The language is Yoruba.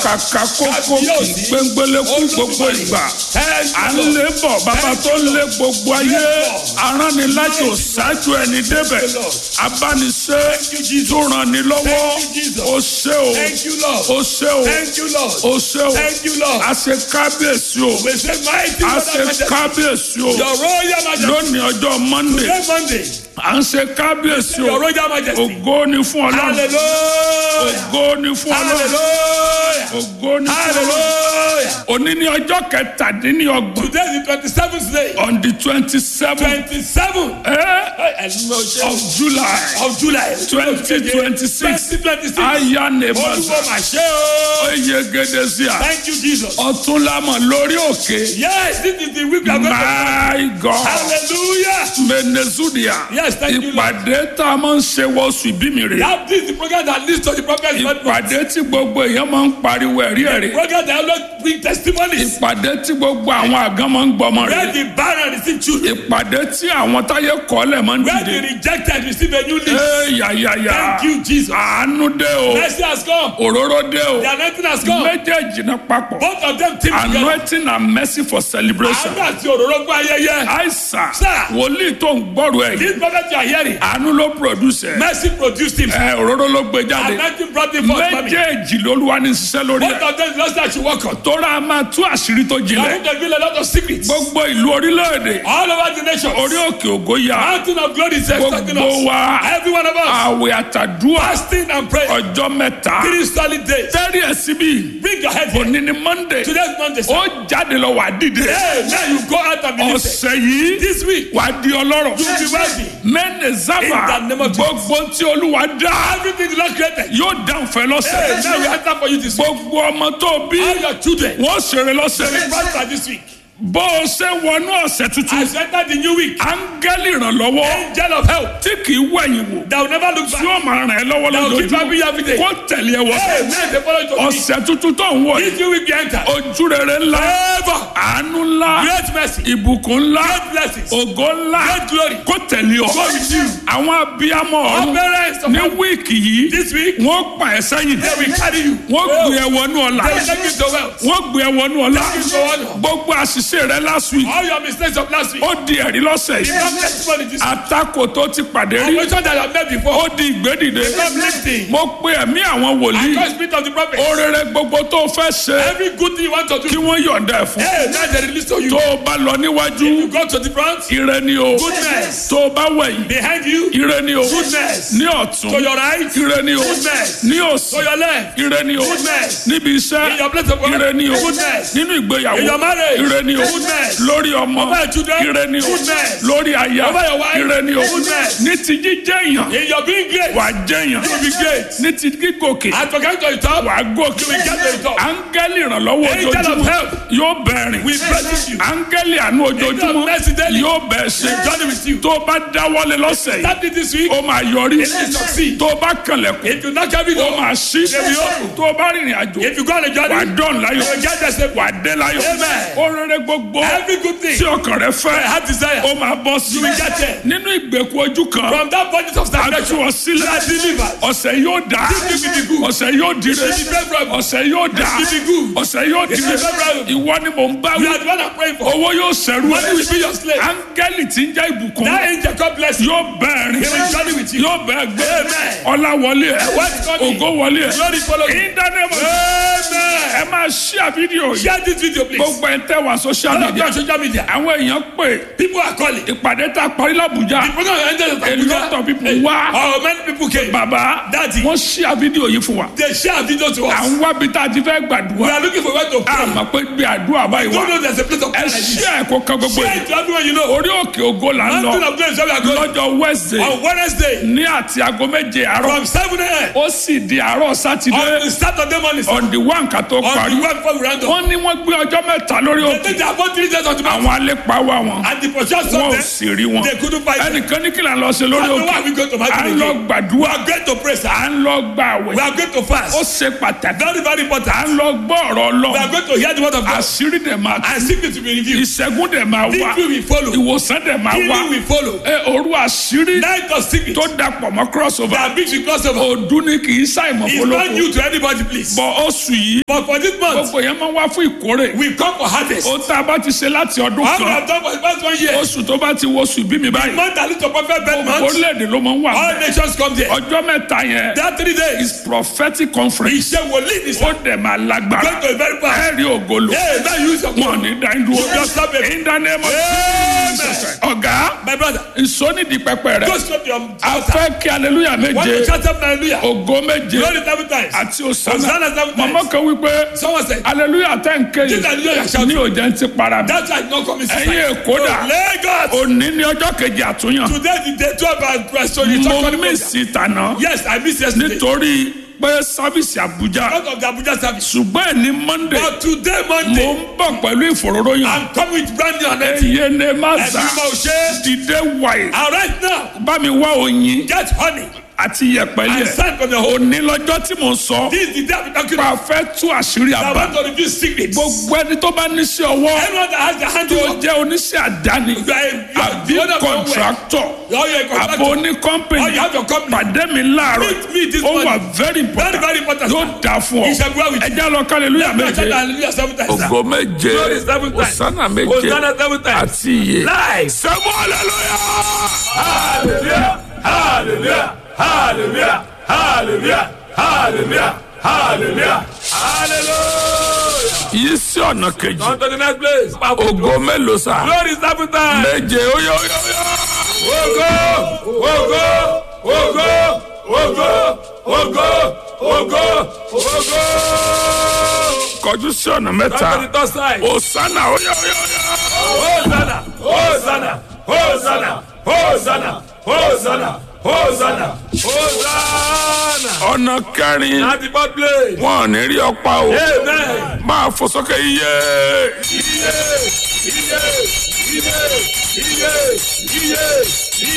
ọ̀kàkà kókó kì í gbẹ́ngbẹ́lẹ́ kú gbogbo ìgbà à ń lé bọ̀ bàbá tó lé gbogbo ayé aránnilájò ṣáájú ẹni débẹ̀ abániṣe tó ràn ní lọ́wọ́ ó ṣe o Thank you, Lord. ó ṣe o Thank you, Lord. ó ṣe o Thank you, Lord. a ṣe kábíyèsí o We say, mighty a God ṣe of majesty. kábíyèsí o Your royal majesty. lónìí ọjọ́ monday Today Monday. à ń ṣe kábíyèsí o Your royal majesty. ògo ni fún ọlọ́run Hallelujah. ògo ni fún ọlọ́run Hallelujah. ògo ni fún ọlọ́run Hallelujah. òní ní ọjọ́ kẹtàdínlọ́gbọ̀n Today is the twenty-seventh day. on the twenty seven Twenty-seven. of july Of July. twenty twenty six Twenty twenty-six. aya Olúwo nèbàṣà mà ṣe o. oyegede sí a Thank you, Jesus. ọtúnlámọ lórí òkè Yes, this is the week we are going to. my god Hallelujah. venezuela Yes, thank you, Lord. ìpàdé tá a máa ń ṣe wọ́ọ̀sù ìbí mi rè That is the program that leads to the prophet's birthday. ìpàdé tí gbogbo èèyàn máa ń pariwo ẹ̀rí ẹ̀rí Program that always bring testimonies. ìpàdé tí gbogbo àwọn àgán máa ń gbọmọ Where rè the barren receive children. ìpàdé tí àwọn táyé kọ́lẹ̀ máa ń Where the dìde rejected receive a new lease. ee yàyàyà Thank you, Jesus. àánú dé o Mercy has come. òróró dé o The anointing has come. méjèèjì náà papọ̀ Both of them team together. anointing and mercy for celebration Àánú àti òróró gbọ́ ayẹyẹ. àìsàn Sir. wòlíì tó ń gbọ́rọ̀ ẹ̀ yìí This prophet you are hearing. àánú ló produce ẹ̀ Mercy produced him. ẹ̀ òróró ló gbé jáde Anointing brought him forth. family. méjèèjì lolúwa ní ṣiṣẹ́ lórí Both ẹ̀ of them lost that should work on. tóra a máa tú àṣírí tó You are jinlẹ̀ going to reveal a lot of secrets. gbogbo ìlú orílẹ̀-èdè All over the nation. orí òkè ògo ya Mountain of glory is expecting gbogbo us. wa Every one of us. àwẹ̀ àtàdúrà Fasting and prayer. ọjọ́ mẹ́ta Three solid days. tẹ́rì ẹ̀ síbí Bring your head here. òní ni monday Today's Monday. sir. ó jáde lọ wà dìde Hey, now you go out and be lifted. ọ̀sẹ̀ yìí This week, wà di ọlọ́rọ̀ you will be wealthy. mẹ́nẹ̀ zábà In the name of Jesus. gbogbo tí olúwa dá Everything the Lord created. yóò dáhùn fẹ́ Hey, lọ́sẹ̀ now we answer for you this week. gbogbo ọmọ tó bí All your children. wọ́n ṣeré lọ́sẹ̀ They will prosper this week. bó o ṣe wọnú ọ̀sẹ̀ tuntun As you enter the new week, áńgẹ́lì ìrànlọ́wọ́ angel of help tí kì í wẹ̀yìn wò that will never look tí back. ó máa ràn ẹ́ lọ́wọ́ That will keep lójoojúmọ́ happy every day. kó tẹ̀lé ẹ wọ Hey, man, they follow you to me. ọ̀sẹ̀ tuntun tó ń wọ̀ yìí This new week you enter. ojú rere ńlá Favor, àánú ńlá great mercy, ìbùkún ńlá great blessings, ògo ńlá great glory. kó tẹ̀lé ọ Go with you. àwọn abiyamọ Our ọ̀run parents of ní wíìkì yìí this week, wọ́n pa ẹ́ sẹ́yìn they will carry you. wọ́n gbé ẹ wọnú ọ̀la They will take you to wealth. wọ́n gbé ẹ wọnú ọ̀la Take you to honor. gbogbo àṣìṣe rẹ last week All your mistakes of last week. ó di ẹ̀rí lọ́sẹ̀ yìí Become testimony this week. àtakò tó ti pàdé rí Operation that you have met before. ó di ìgbédìde Become lifting. mo pe ẹ̀mí àwọn I wòlíì call spirit of the prophet. orere gbogbo tó fẹ́ ṣe Every good thing you want to kí do. wọ́n yọ̀ǹda ẹ̀ fún Hey, now they release to you. tó o bá lọ níwájú You go to the front. ire ni o Goodness. tó o bá wẹ̀yìn Behind you. ire ni o Goodness. ní To ọ̀tún your right. ire ni o Goodness. ní To òsì your left. ire ni o Goodness. níbi In iṣẹ́ your place of work. ire ni o Goodness. nínú ìgbéyàwó In your marriage. ire ni o Goodness. lórí ọmọ Over your children. ire ni o Goodness. lórí aya Over your wife. ire ni o Goodness. ní ti jíjẹ́ èèyàn In your being great. wà á jẹ́ èèyàn You will be great. ní ti gígòkè And to get to the top. wà á gòkè You will get to the top. áńgẹ́lì ìrànlọ́wọ́ Angel of ojoojúmọ́ help. yóò bẹ̀rẹ̀ We bless you. áńgẹ́lì àánú Angel of ojoojúmọ́ mercy daily. yóò bẹ̀ ṣe Journey with you. tó o bá dáwọ́lé lọ́sẹ̀ yìí Start it this week. ó máa yọrí It will succeed. tó o bá kànlẹ̀kùn If you knock every ó door. máa ṣí They will open. tó o bá rìnrìn àjò If you go on a wà á journey. dọ̀n láyọ̀ You will get the same. wà á dé láyọ̀ Amen. ó rere gbogbo Every good thing. tí ọkàn rẹ I fẹ́ have desire. ó máa bọ́ sí You will get there. nínú ìgbèkùn ojú kan From that budget of a tú stagnation. ọ You sílẹ̀ are delivered. ọ̀sẹ̀ yóò dá This will be good. ọ̀sẹ̀ yóò dire This will be favorable. ọ̀sẹ̀ yóò dá This will be good. ọ̀sẹ̀ yóò This dire will be favorable. ìwọ ni mò ń bá You wí are the one I'm praying for. owó yóò ṣẹ̀rù Money will be your slave. áńgẹ́lì tí ń jẹ́ ìbùkún That angel God bless you. yóò bẹ́ẹ̀ He will rìn journey with you. yóò bẹ́ẹ̀ gbé Amen. ọlá wọlé ẹ̀ What's coming? ògo wọlé ẹ̀ Glory follow you. ìdánimọ̀ Amen. ẹ máa ṣí àfídíò yìí Share this video please. gbogbo ẹ̀ tẹ́ wà social All of you media on social media. àwọn èèyàn pè People are calling. ìpàdé tá a parí làbújá The program ended at a lot of people wá Oh, many people came. bàbá Daddy. wọ́n ṣí àfídíò yìí fún wa They share video to à us. ń wábi tá a ti fẹ́ We gbàdúrà are looking for where to pray. àmọ́ pé bí àdúrà báyìí Don't wà know there's a place of ẹ prayer like ṣí this. ẹ̀kọ́ kan gbogbo Share yìí it to everyone you know. orí òkè ògo là ń Mountain lọ of Grace where we are going. lọ́jọ́ wednesday On Wednesday ní àti aago méje àárọ̀ from 7 a.m. ó sì di àárọ̀ on sátidé the Saturday morning. on the one ká tó On parí parí Well, before we round up. wọ́n ní wọ́n gbé ọjọ́ mẹ́ta lórí They òkè take their about three days on the mountain. àwọn alépa wà wọn And the procession wọn ò them. sì rí wọn They couldn't find them. ẹnìkan ní kí là ń lọ ṣe lórí And why òkè are we going to à mountain ń lọ again? We gbàdúrà are going to pray, sir. à ń lọ gba àwẹ̀ We are going to ó fast. ṣe pàtàkì Very, very à important. ń lọ gbọ́ ọ̀rọ̀ We Ọlọ́run are going to hear the word of God. àṣírí dẹ̀ máa tú And secret to be revealed. ìṣẹ́gun dẹ̀ máa wá Victory will follow. ìwòsàn dẹ̀ máa wá Healing will follow. ẹ òru àṣírí Night of secret. tó dapọ̀ mọ́ crossover That brings you crossover. òdu ni kì í ṣàìmọ̀ It's not fọlọ́kọ new to anybody, please. bọ̀ oṣù yìí But for this month, gbogbo yẹn máa wá fún ìkórè we come for harvest. ó tá a bá ti ṣe láti ọdún How we kan have done for the past one year. oṣù tó bá ti wo oṣù bí mi báyìí Month that leads to perfect bed month. orílẹ̀-èdè ló máa ń wà All bẹ́ẹ̀ nations come there. ọjọ́ mẹ́ta yẹn That three days. is prophetic conference Iṣẹ́ wòlíì ni ó sir. dẹ̀ máa lágbára Going to a very fast. ẹ̀rí ògolo Hey, now use your wọn ní dáńdúró You just stop it. in the name of Amen. Jesus ọ̀gá My brother, ìsónìdí pẹpẹ rẹ go stop your a altar. fẹ́ kí aleluya Want to méje shout up hallelujah? ògo méje Glory seven times. àti Hosanna òsánà seven times. mọ̀mọ́ kan wípé Someone said, aleluya tẹ̀ ń ké This hallelujah yìí shout. ní òjẹ́ ń ti para mi that's why it's not coming ẹ̀yin èkó dà Lagos. òní ní ọjọ́ kejì àtúnyàn Today the day twelve and restoration. mo mísì tànà Yes, I miss yesterday. nítorí pé sábìsì àbújá Out of the Abuja service. ṣùgbọ́n ní monday But today mo Monday, ń bọ̀ pẹ̀lú ìfòróróyàn I'm coming with brand new anointing. ẹ̀yẹ ní má Ẹ̀mí sà máa ṣe. dìde wáyé And right now, bá mi wá oyin get honey àti and yẹ̀pẹ̀lẹ̀ sand from the hole. òní lọ́jọ́ tí mo ń sọ This is the day I'm talking pa about. fẹ́ tú àṣírí I àbá want to reveal secrets. gbogbo ẹni tó bá níṣẹ́ ọwọ́ Anyone that has the hand to tó work, jẹ́ oníṣẹ́ àdáni you are a- you are àbí the owner of your work. kọ̀ǹtráktọ̀ Or you're a àbò contractor. ní Or kọ́mpìnì you have your company. pàdé mi láàárọ̀ Meet me this ó wà morning. very Very, important very important. yóò dà fún ọ He shall go out with you. ẹjẹ́ lọ kálẹ̀lúyà Let's méje shout hallelujah seven times. sir. ògo méje Glory seven times. òsánà méje Hosanna seven times. àti iye Live. sẹ́mu hallelujah. Hallelujah. Hallelujah. Hallelujah. Hallelujah. Hallelujah. Hallelujah. Hallelujah. yìí sí ọ̀nà kejì On to the next place. ògo mélòó sá Glory seven times. méje óyá óyá óyá. Ogo, ogo, ogo, ogo, ogo, ogo, ogo. kọjú sí ọ̀nà On to the mẹ́ta third side. òsánà óyá óyá óyá. Hosanna, Hosanna, Hosanna, Hosanna, Hosanna, Hosanna, Hosanna. ọ̀nà kẹrin At the fourth place. wọn ò ní rí ọ̀pá o Amen. máa fò sókè iye Iye, iye, iye, iye, iye,